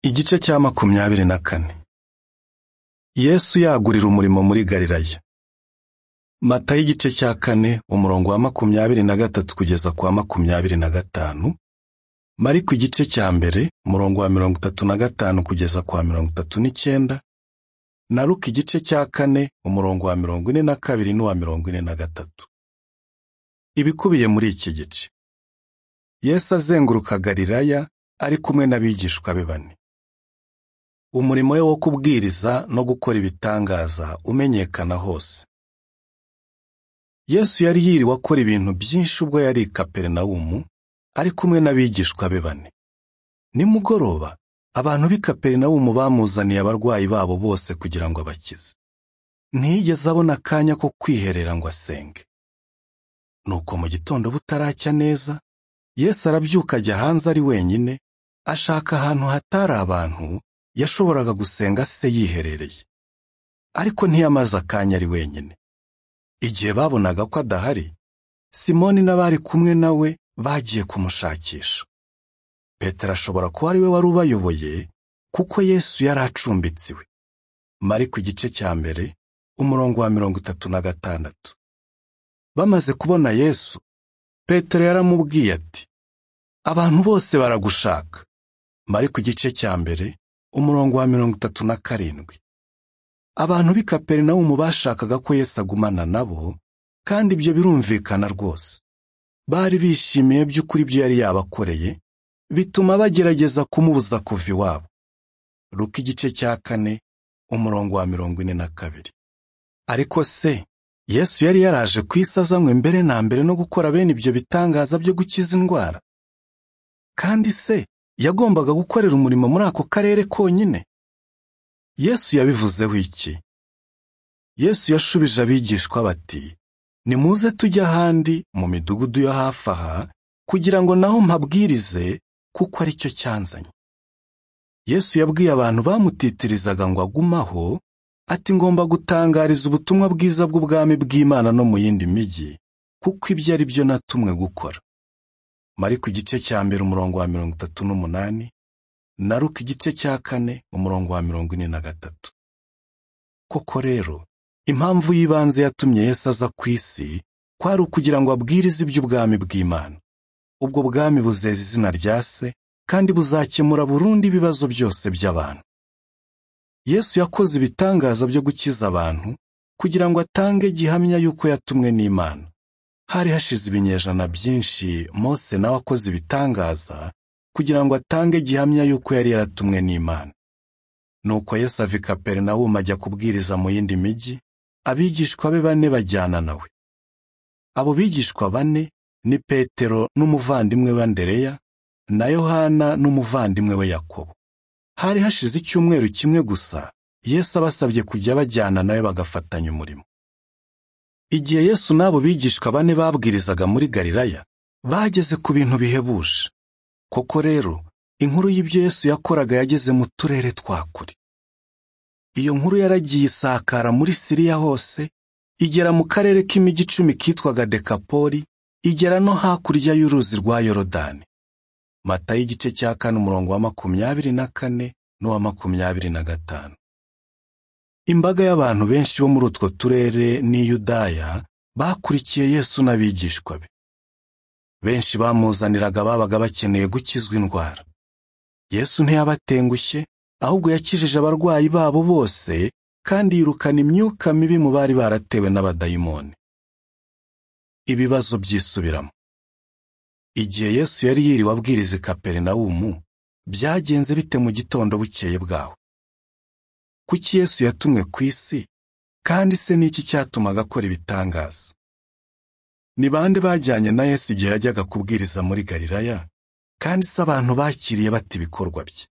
Igice cya makumyabiri na kane. Yesu yagurira umurimo muri Galilaya. Matayo igice cya kane umurongo wa makumyabiri na gatatu kugeza ku wa makumyabiri na gatanu. Mariko igice cya mbere umurongo wa mirongo itatu na gatanu kugeza ku wa mirongo itatu n'icyenda. Na Luka igice cya kane umurongo wa mirongo ine na kabiri n'uwa mirongo ine na gatatu. Ibikubiye muri iki gice. Yesu azenguruka Galilaya ari kumwe n'abigishwa be bane. Umurimo we wo kubwiriza no gukora ibitangaza umenyekana hose. Yesu yari yiriwe akora ibintu byinshi ubwo yari i Kaperinawumu, ari kumwe n'abigishwa be bane. Nimugoroba, abantu b'i Kaperinawumu bamuzaniye abarwayi babo bose kugira ngo abakize. Ntiyigeze abona akanya ko kwiherera ngo asenge. Nuko mu gitondo butaracya neza, Yesu arabyuka ajya hanze ari wenyine, ashaka ahantu hatari abantu yashoboraga gusenga se yiherereye. Ariko ntiyamaze akanya ari wenyine. Igihe babonaga ko adahari, Simoni n'abari kumwe na we bagiye kumushakisha. Petero ashobora kuba ari we wari ubayoboye, kuko Yesu yari acumbitse iwe. Mariko igice cya mbere, umurongo wa mirongo itatu na gatandatu. Bamaze kubona Yesu, Petero yaramubwiye ati, abantu bose baragushaka. Mariko igice cya mbere, umurongo wa mirongo itatu na karindwi. Abantu b'i Kaperinawumu bashakaga ko Yesu agumana nabo, kandi ibyo birumvikana rwose. Bari bishimiye by'ukuri ibyo yari yabakoreye, bituma bagerageza kumubuza kuva iwabo. Luka igice cya kane, umurongo wa mirongo ine na kabiri. Ariko se, Yesu yari yaraje ku isi azanywe mbere na mbere no gukora bene ibyo bitangaza byo gukiza indwara. Kandi se, yagombaga gukorera umurimo muri ako karere konyine? Yesu yabivuzeho iki? Yesu yashubije abigishwa bati, nimuze tujye ahandi mu midugudu yo hafi aha, kugira ngo naho mpabwirize, kuko ari cyo cyanzanye. Yesu yabwiye abantu bamutitirizaga ngo agumaho, ati ngomba gutangariza ubutumwa bwiza bw'ubwami bw'Imana no mu yindi mijyi, kuko ibyo ari byo natumwe gukora. Mariko igice cya mbere umurongo wa mirongo itatu n'umunani, na Luka igice cya kane umurongo wa mirongo ine na gatatu. Koko rero, impamvu y'ibanze yatumye Yesu aza ku isi, kwari ukugira ngo abwirize iby'ubwami bw'Imana. Ubwo bwami buzeza izina rya se, kandi buzakemura burundu ibibazo byose by'abantu. Yesu yakoze ibitangaza byo gukiza abantu kugira ngo atange gihamya y'uko yatumwe n'Imana. Hari hashize ibinyejana byinshi Mose nawe akoze ibitangaza kugira ngo atange gihamya y'uko yari yaratumwe n'Imana. Nuko Yesu ava i Kaperinawumu ajya kubwiriza mu yindi mijyi, abigishwa be bane bajyana nawe. Abo bigishwa bane ni Petero n'umuvandimwe we Andereya, na Yohana n'umuvandimwe we Yakobo. Hari hashize icyumweru kimwe gusa, Yesu abasabye kujya bajyana nawe bagafatanya umurimo. Igihe Yesu n'abo bigishwa bane babwirizaga muri Galilaya, bageze ku bintu bihebuje. Koko rero, inkuru y'ibyo Yesu yakoraga yageze mu turere twa kure. Iyo nkuru yaragiye isakara muri Siriya hose, igera mu karere k'imijyi icumi kitwaga Dekapoli, igera no hakurya y'uruzi rwa Yorodani. Matayo igice cya kane umurongo wa makumyabiri na kane n'uwa makumyabiri na gatanu. Imbaga y'abantu benshi bo muri utwo turere n'i Yudaya bakurikiye Yesu n'abigishwa be. Benshi bamuzaniraga babaga bakeneye gukizwa indwara. Yesu ntiyabatengushye, ahubwo yakijije abarwayi babo bose, kandi yirukana imyuka mibi mu bari baratewe n'abadayimoni. Ibibazo byisubiramo. Igihe Yesu yari yiriwe abwiriza i Kaperinawumu, byagenze bite mu gitondo bukeye bwaho? Kuki Yesu yatumwe ku isi? Kandi se ni iki cyatumaga akora ibitangaza? Ni bande bajyanye na Yesu igihe yajyaga kubwiriza muri Galilaya? Kandi se abantu bakiriye bate ibikorwa bye?